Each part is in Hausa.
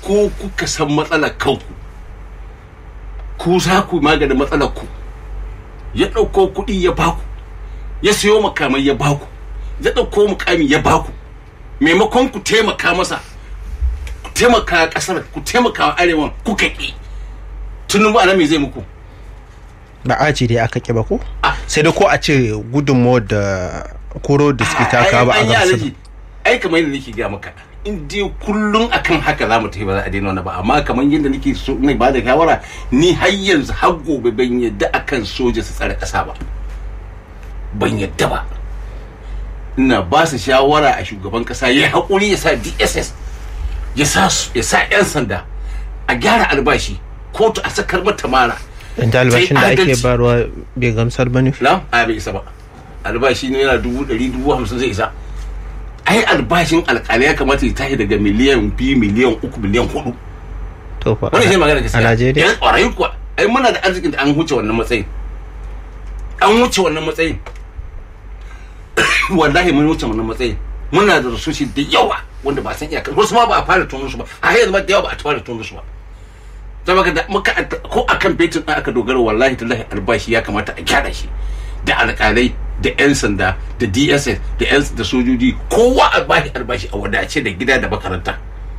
ko kuka san matsalar kanku ku za ku maganin matsalar ku ya ɗauko kuɗi ya baku ya siyo makamai ya baku ya ɗauko mukami ya baku maimakon ku taimaka masa ku taimaka ƙasar ku taimaka wa arewan kuka ƙi tunubu ana me zai muku ba a ce dai aka ƙi ba ko Ah. sai dai ko a ce gudunmawar da koro da suke taka ba a Ai, ai, ai, gamsu alaji, ai kamar yadda nake ga maka in dai kullum akan haka za mu tafi ba za a daina wani ba amma kamar yadda nake so ne ba da shawara ni har yanzu har gobe ban yadda akan soja su tsare ƙasa ba ban yadda ba ina ba su shawara a shugaban ƙasa ya haƙuri ya sa dss ya sa su- ya sa 'yan sanda a gyara albashi kotu a sakar mata mara dan da albashin da Sai ake adalci. barwa bai gamsar ba ne na a bai isa ba albashi ne yana dubu ɗari dubu hamsin zai isa ai albashin alƙalai ya kamata ya tashi daga miliyan biyu miliyan uku miliyan hudu to fa wani shi magana gaskiya a Najeriya yan ƙwarai kuwa ai muna da arzikin da an huce wannan matsayin an wuce wannan matsayin wallahi mun wuce wannan matsayin muna da resources da yawa wanda ba san iyakar wasu ma ba a fara tono su ba a yanzu ma da yawa ba a fara tono su ba ta maka da muka ko akan betin ɗin aka dogara wallahi tallahi albashi ya kamata a gyara shi da alƙalai da 'yan sanda da dss da 'yan da sojoji kowa a bashi albashi a wadace da gida da makaranta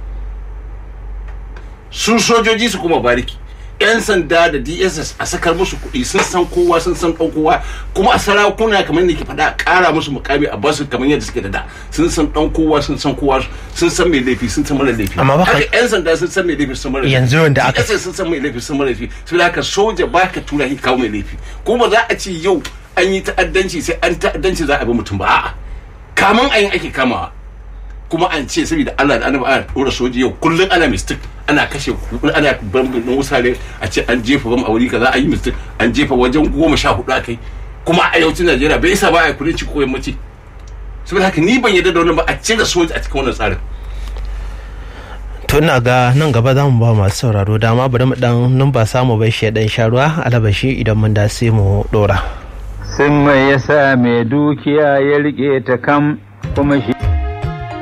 su sojoji su kuma bariki 'yan sanda da dss a sakar musu kuɗi sun san kowa sun san ɗan kowa kuma a sarakuna kamar da ke faɗa a ƙara musu mukami a basu kamar yadda suke da da sun san ɗan kowa sun san kowa sun san mai laifi sun san mara laifi Amma ba ka- haka 'yan sanda sun san mai laifi sun san mara laifi Yanzu wanda aka- DSS sun san mai laifi sun mara laifi sai haka soja ba ka tura shi kawo mai laifi kuma za a ce yau an yi ta'addanci sai an ta'addanci za a bi mutum ba a'a kamun ayin ake kamawa kuma an ce saboda Allah da annabi ana dora soji yau kullun ana mistake ana kashe ana bambin din wusare a ce an jefa bam a wuri kaza an yi mistake an jefa wajen goma sha hudu akai kuma a yawancin Najeriya bai isa ba a kudanci ko yammaci saboda haka ni ban yarda da wannan ba a cire soji a cikin wannan tsarin to ina ga nan gaba za mu ba masu sauraro dama bari mu dan numba samu bai shi dan sharuwa alabashi idan mun da sai mu dora Sun mai yasa mai dukiya ya riƙe ta kam kuma shi